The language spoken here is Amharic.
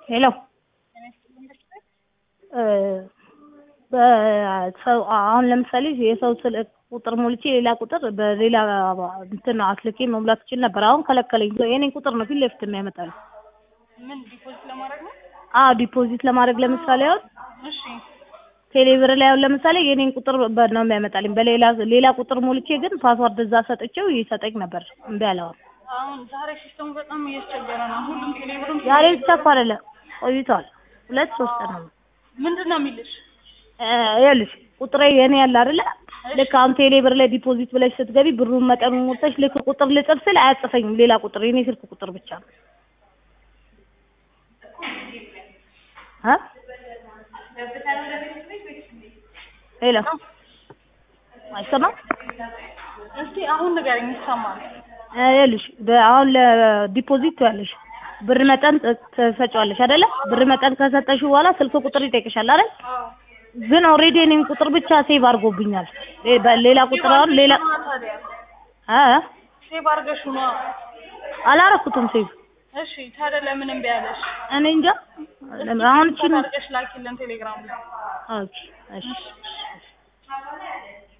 ሄሎ በሰው አሁን ለምሳሌ የሰው ስልክ ቁጥር ሞልቼ ሌላ ቁጥር በሌላ እንትን አስልኬ መሙላት እችል ነበር። አሁን ከለከለኝ። የኔን ቁጥር ነው ፊት ለፊት የሚያመጣልኝ። ምን ዲፖዚት ለማድረግ ነው? አዎ ዲፖዚት ለማድረግ ለምሳሌ አሁን እሺ ቴሌብር ላይ አሁን ለምሳሌ የኔን ቁጥር በ- ነው የሚያመጣልኝ። በሌላ ሌላ ቁጥር ሞልቼ ግን ፓስዋርድ እዛ ሰጥቼው ይሰጠኝ ነበር። እምቢ አለ። አሁን አሁን ዛሬ ሲስተሙ በጣም እያስቸገረ ነው። ሁሉም ቴሌብርም ዛሬ ብቻ እኮ አይደለም ቆይቷል። ሁለት ሶስት ቀን ነው። ምንድን ነው የሚልሽ? እ ይኸውልሽ ቁጥሬ የኔ ያለ አይደለ ልክ አሁን ቴሌብር ላይ ዲፖዚት ብለሽ ስትገቢ ብሩን መጠኑን ሞልተሽ ልክ ቁጥር ልጽፍ ስል አያጽፈኝም። ሌላ ቁጥር የኔ ስልክ ቁጥር ብቻ ነው። እ ሄሎ አይሰማም? እስቲ አሁን ንገረኝ፣ ይሰማል? እ ይኸውልሽ በ- አሁን ለዲፖዚት ያለሽ ብር መጠን ት- ትሰጪዋለሽ አይደለ? ብር መጠን ከሰጠሽው በኋላ ስልክ ቁጥር ይጠይቅሻል አይደል? ግን ኦልሬዲ እኔን ቁጥር ብቻ ሴቭ አድርጎብኛል። ሌ- በሌላ ቁጥር አሁን ሌላ ታዲያ እ ሴቭ አድርገሽው ነዋ። አላረኩትም ሴቭ እሺ ታዲያ ለምን እምቢ አለሽ? እኔ እንጃ አሁን እቺ ነው አድርገሽ ላኪልን ቴሌግራም ላይ ኦኬ እሺ